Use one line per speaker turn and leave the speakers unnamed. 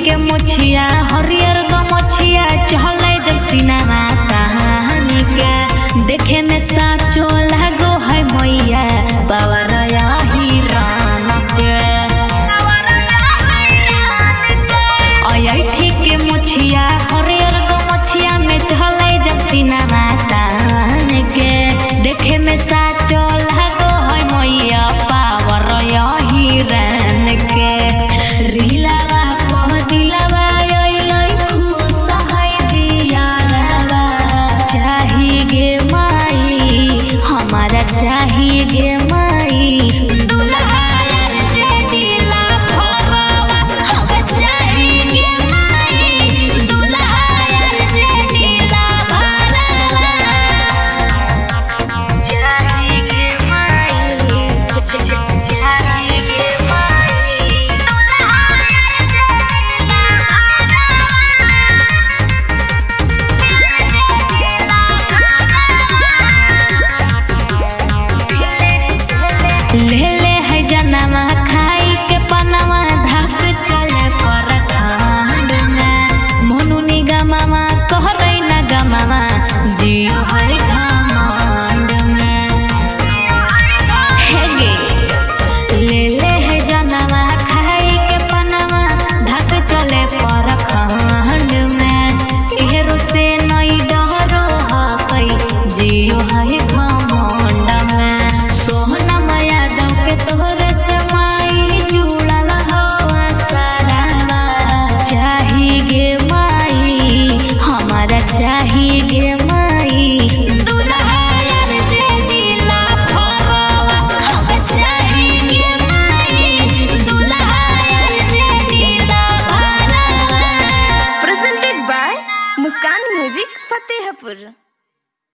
के मुछिया हरियर गमछिया चहले जब सिनेमा कहानी के देखे में साचो लागो है मैया बाबा रया ही राम के अयठी के मुछिया हरियर गमछिया में चहले जब सिनेमा कहानी के देखे में साचो लागो है मैया पावर यही रन के रीलावा कह दिलावा ओइ खुश है जियारावा चाही गे माई हमारा चाही गे माई दुल्हा यार जे दिला भरवा हमें चाही गे माई दुल्हा यार जे दिला भरवा चाही गे माई चाही गे माई दुल्हा यार जे दिला ले ले है जनमा खाई के पनमा धक चले पर खांड में मोनू निगमामा कहरै न गमामा जियो है घमंड में हे गे ले ले है जनमा खाई के पनमा धक चले पर खांड में एहरो से नई डरो हकै जियो है घमंड में सोहना माया दम के तोहरे से माई जुड़ल हो सारावा चाही गे माई हमारा चाही गे माई दुल्हा यार जे दिला भरवा हमें चाही गे माई दुल्हा यार जे दिला भरवा
presented by Muskan Music Fatehpur.